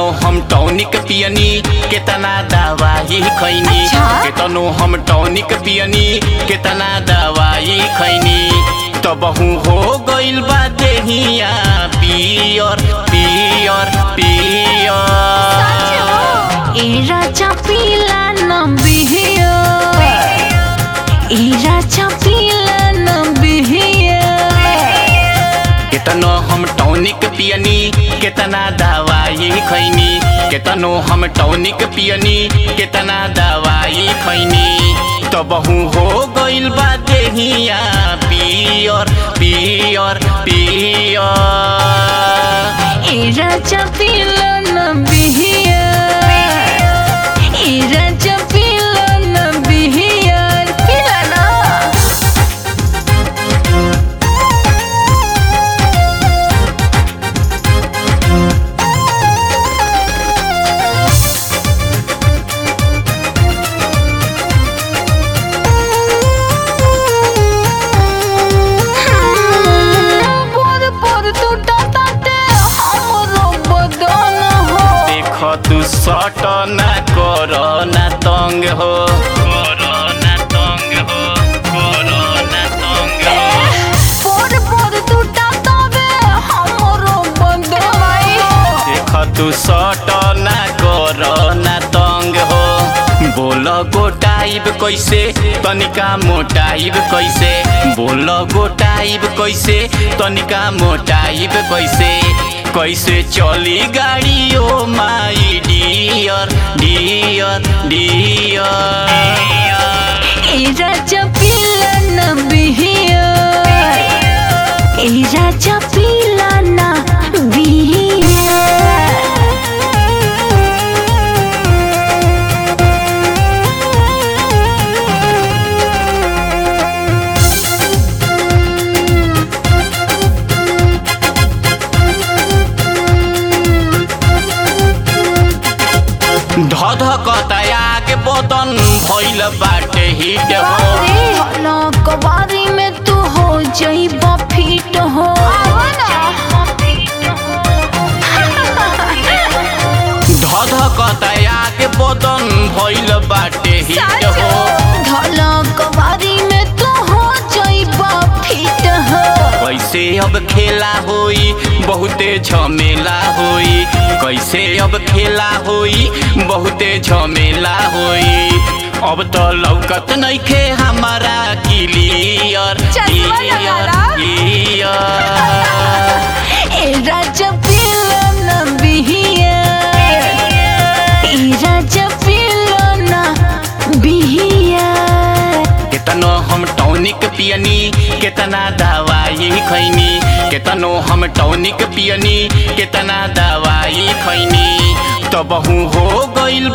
केतनो हम टॉनिक पियनी केतना दवाई खैनी अच्छा। केतनो हम टॉनिक पियनी केतना दवाई खैनी तबहू हो गइल बा देहिया पियर पियर पियर ए राजा पीला न बिहिया ए राजा पीला न बिहिया केतनो हम टॉनिक पियनी केतना दवाई खैनी केतनो हम टॉनिक पियनी केतना दवाई खैनी तबहू हो गइल बा देहिया पियर पियर पियर ए राजा पीला न बिहिया ए राजा पीला न बिहिया पीला न पर पर टूटा ताते हमरो बदन हो देख तू सट ना कर ना तंग हो कर ना तंग हो कर ना तंग हो पर पर टूटा तावे हमरो बदन देख तू सट ना कर ना तंग हो बोल गोटाइब कैसे तनिका मोटाइब कैसे बोल गोटाइब कैसे तनिका मोटाइब कैसे कैसे चली गाड़ी oh my dear dear dear ए राजा पीला न बिहिया ए राजा पीला न बिहिया धध कतया के बदन भइल बाटे हिट हो कबारी में तू हो जइबा फिट हो धध कतया के बदन भइल बाटे हिट हो धला कबारी में तू हो जइबा फिट हो कैसे अब खेला होई बहुते झमेला होई कैसे अब खेला होई बहुते झमेला होई अब तो लौकत नइखे हमारा क्लियर चश्मा लगाला। क्लियर ए राजा पीला न बिहिया ए राजा पीला न बिहिया केतनो हम टॉनिक पियनी केतना दवाई खैनी केतनो हम टॉनिक पियनी केतना दवाई खैनी तबहू हो गइल